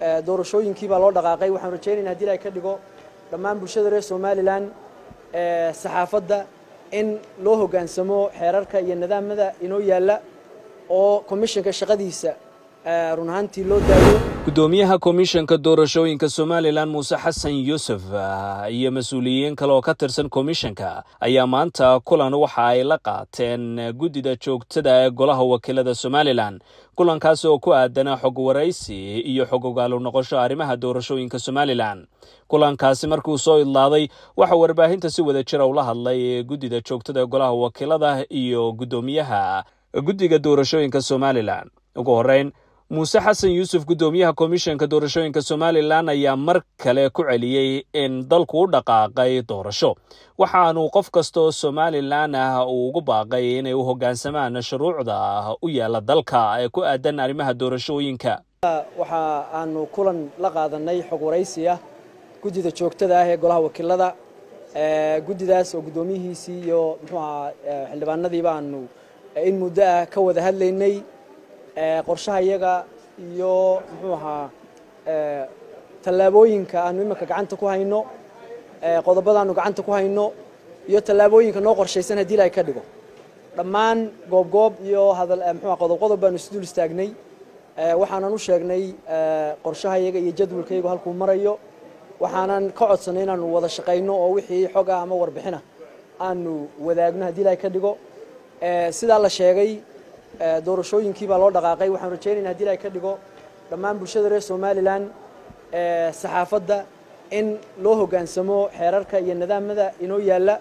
doorashooyinkii baa loo dhaqaaqay waxaan rajaynayna hadii ilahay ka dhigo dhammaan bulshada reer somalilan saxaafadda in loo hoggaansamo xeerarka iyo nidaamada inoo yaalla oo komishanka shaqadiisa run ahaantii loo daayo guddoomiyaha komishanka doorashooyinka somalilan muuse xasan yuusuf iyo mas-uuliyiin kale oo ka tirsan komishanka ayaa maanta kulan waxa ay la qaateen guddida joogtada ee golaha wakiilada somalilan kulankaas oo ku aadana xog waraysi iyo xog ogaalu noqosho arrimaha doorashooyinka somalilan kulankaasi markuu soo idlaaday waxaa warbaahinta si wada jira ula hadlay guddida joogtada ee golaha wakiilada iyo guddoomiyaha guddiga doorashooyinka somalilan ugu horeyn muuse xasan yuusuf guddoomiyaha komishanka doorashooyinka somalilan ayaa mar kale ku celiyey in dalku u dhaqaaqay doorasho waxaanu qof kasta oo somalilan ah uu ugu baaqay inay u hoggaansamaan shuruucda u yaalla dalka ee ku aadan arrimaha doorashooyinka waxa aanu kulan la qaadanay xog waraysi ah guddida joogtada ah ee golaha wakiilada guddidaas oo guddoomiyihiisii iyo muxuu ahaa xildhibaanadiiba aanu in muddo ah ka wada hadlaynay qorshaha iyaga iyo muxuu ahaa tallaabooyinka aanu iminka gacanta ku hayno qodobadaanu gacanta ku hayno iyo tallaabooyinka noo qorshaysan haddii ilahay ka dhigo dhammaan goobgoob iyo hadal muxuu qodob qodob baanu isdul istaagnay waxaanan u sheegnay qorshaha iyaga iyo jadwalka iyagu halkuu marayo waxaanan ka codsanay inaanu wada shaqayno oo wixii xog ah ama warbixina aanu wadaagno haddii ilahay ka dhigo sidaa la sheegay doorashooyinkii baa loo dhaqaaqay waxaan rajaynayna hadii ilahay ka dhigo dhammaan bulshada reer somalilan saxaafadda in loo hoggaansamo xeerarka iyo nidaamada inoo yaalla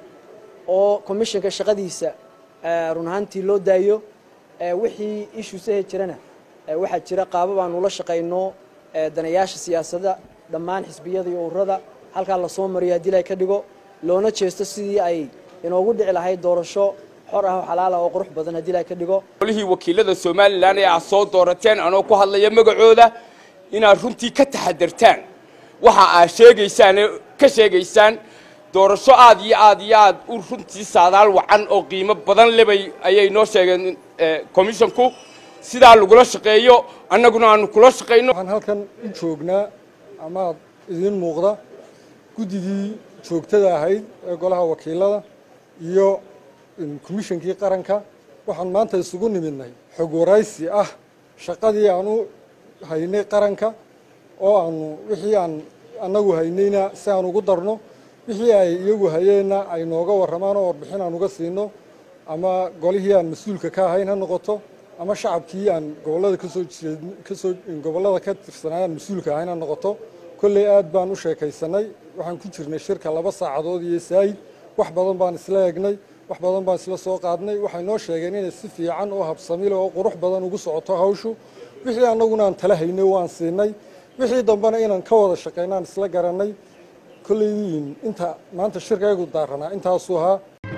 oo komishanka shaqadiisa run ahaantii loo daayo wixii ishuusahe jirana waxaa jira qaaba baanu la shaqayno danayaasha siyaasadda dhammaan xisbiyada iyo ururada halkaa lasoo mariyo haddii ilahay ka dhigo loona jeesto sidii ay inoogu dhici lahayd doorasho xor ah oo xalaal ah oo qurux badan haddii ilahay ka dhigo golihii wakiilada somalilan ee aad soo doorateen anoo ku hadlaya magacooda inaad runtii ka taxadartaan waxa aad sheegaysaan ka sheegaysaan doorasho aad iyo aad iyo aad u runtii saadaal wacan oo qiimo badan lebay ayay noo sheegeen commissionku sidaa lagula shaqeeyo annaguna aanu kula shaqayno waxaan halkan u joognaa amaad idiin muuqda guddigii joogtada ahayd ee golaha wakiilada iyo komishankii qaranka waxaan maanta isugu nimidnay xog waraysi ah shaqadii aanu haynay qaranka oo aanu wixii aan annagu haynayna si aan ugu darno wixii ay iyagu hayeenna ay nooga warramaan oo warbixin aan uga siino ama golihii aan mas-uulka ka ahayn ha noqoto ama shacabkii aan gobollada kasoo jeed kasoo gobollada ka tirsanay aan mas-uulka ahayn ha noqoto kolley aad baan u sheekaysanay waxaan ku jirnay shirka laba saacadood iyo saayid wax badan baan isla eegnay wax badan baan isla soo qaadnay waxay noo sheegeen inay si fiican oo habsamile oo qurux badan ugu socoto hawshu wixii annaguna aan tala haynay waan siinay wixii dambena inaan ka wada shaqaynaan isla garanay kolleyiin inta maanta shirkaygu daaranaa intaasuu ahaa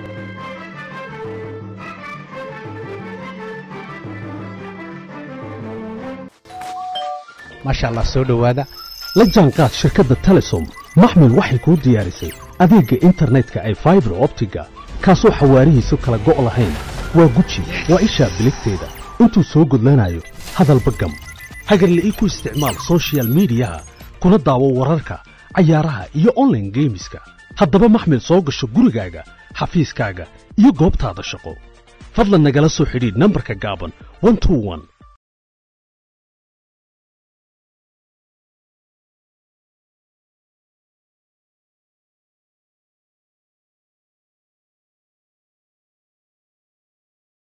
maasha allah soo dhowaada la jaanqaad shirkadda telesom maxmil waxay kuu diyaarisay adeegga internetka ay faibar optiga kaasoo xawaarihiisu kala go' lahayn waa guji waa ishaa biligteeda intuu soo gudlanayo hadalba gam hagarla'ii ku isticmaal sochial midiyaha kuna daawo wararka cayaaraha iyo onlaine geemiska haddaba maxmil soo gasho gurigaaga xafiiskaaga iyo goobtaada shaqo fadlan nagala soo xidhiidh nambarka gaaban